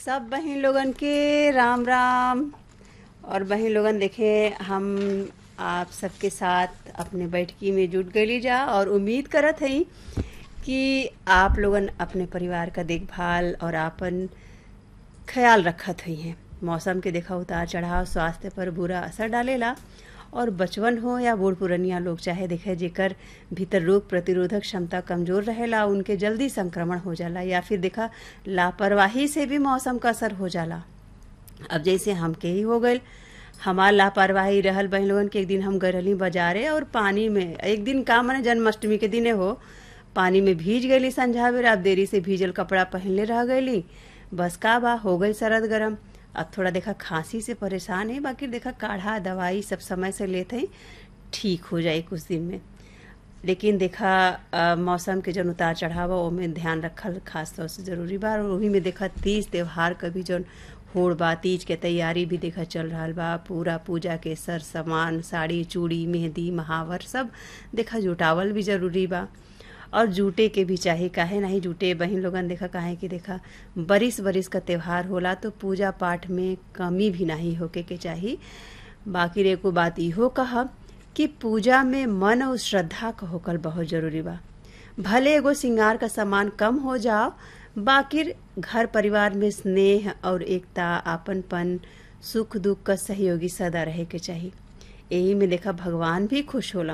सब बहन लोगन के राम राम और बहन लोगन देखे हम आप सबके साथ अपने बैठकी में जुट गई जा और उम्मीद करत हई कि आप लोगन अपने परिवार का देखभाल और आपन ख्याल रखत हुई हैं मौसम के देखा उतार चढ़ाव स्वास्थ्य पर बुरा असर डालेला और बचवन हो या बूढ़ पुरनिया लोग चाहे देखे जेकर भीतर रोग प्रतिरोधक क्षमता कमजोर रहेला उनके जल्दी संक्रमण हो जाला या फिर देखा लापरवाही से भी मौसम का असर हो जाला अब जैसे हमके ही हो गए हमार लापरवाही रहल बहन लोगन के एक दिन हम गए रहली बाजारे और पानी में एक दिन का मने जन्माष्टमी के दिने हो पानी में भीज गईली संझा बेर अब देरी से भीजल कपड़ा पहनले रह गईली बस का बा हो गई सरद गरम अब थोड़ा देखा खांसी से परेशान है बाकी देखा काढ़ा दवाई सब समय से लेते हैं ठीक हो जाए कुछ दिन में लेकिन देखा आ, मौसम के जौन उतार चढ़ाव ओमे ध्यान रखल खास तौर से जरूरी बा और वही में देखा तीज त्योहार का भी जौन होड़ बा तीज के तैयारी भी देखा चल रहा बा पूरा पूजा के सर सामान साड़ी चूड़ी मेहंदी महावर सब देखा जुटावल भी जरूरी बा और जूटे के भी चाहे काहे नहीं जूटे बहन लोगन देखा काहे कि देखा बरिस बरिस का त्योहार होला तो पूजा पाठ में कमी भी नहीं होके के चाही बाकी रे को बात इहो कहा कि पूजा में मन और श्रद्धा का होकल बहुत जरूरी बा भले एगो श्रृंगार का सामान कम हो जाओ बाकी घर परिवार में स्नेह और एकता आपनपन सुख दुख का सहयोगी सदा रहे के चाहिए यही में देखा भगवान भी खुश होला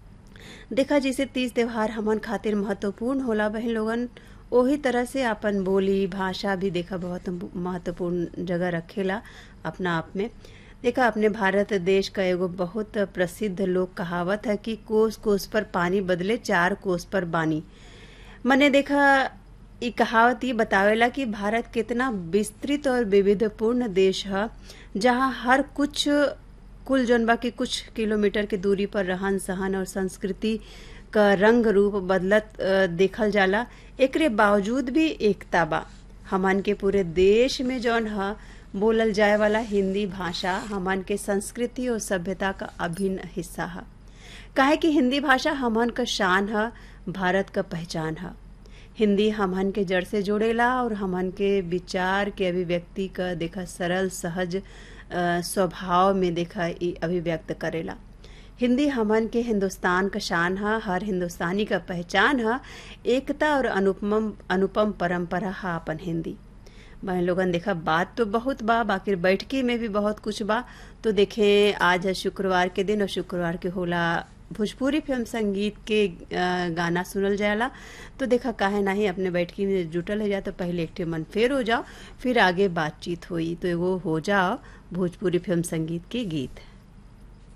देखा जैसे तीज त्योहार हमन खातिर महत्वपूर्ण होला बहन लोगन ओही तरह से अपन बोली भाषा भी देखा बहुत महत्वपूर्ण जगह रखेला अपना आप में देखा अपने भारत देश का एगो बहुत प्रसिद्ध लोक कहावत है कि कोस कोस पर पानी बदले चार कोस पर बानी मने देखा ये कहावत ये बतावेला कि भारत कितना विस्तृत और विविधपूर्ण देश है जहाँ हर कुछ कुल जनबा के कुछ किलोमीटर के दूरी पर रहन सहन और संस्कृति का रंग रूप बदलत देखल जाला एकरे बावजूद भी एकता बा हमन के पूरे देश में जौन है बोलल जाए वाला हिंदी भाषा हमन के संस्कृति और सभ्यता का अभिन्न हिस्सा है काहे कि हिंदी भाषा हमन का शान है भारत का पहचान है हिंदी हमन के जड़ से जोड़ेला और हमन के विचार के अभिव्यक्ति का देखा सरल सहज स्वभाव में देखा अभिव्यक्त करेला हिंदी हमन के हिंदुस्तान का शान है हर हिंदुस्तानी का पहचान है एकता और अनुपम अनुपम परंपरा है अपन हिंदी बहन लोगन देखा बात तो बहुत बा बाकी बैठकी में भी बहुत कुछ बा तो देखें आज है शुक्रवार के दिन और शुक्रवार के होला भोजपुरी फिल्म संगीत के गाना सुनल जाला तो देखा काहे नहीं अपने बैठकी में जुटल है जा तो पहले एक मन फेर हो जाओ फिर आगे बातचीत हुई तो एगो हो जाओ भोजपुरी फिल्म संगीत के गीत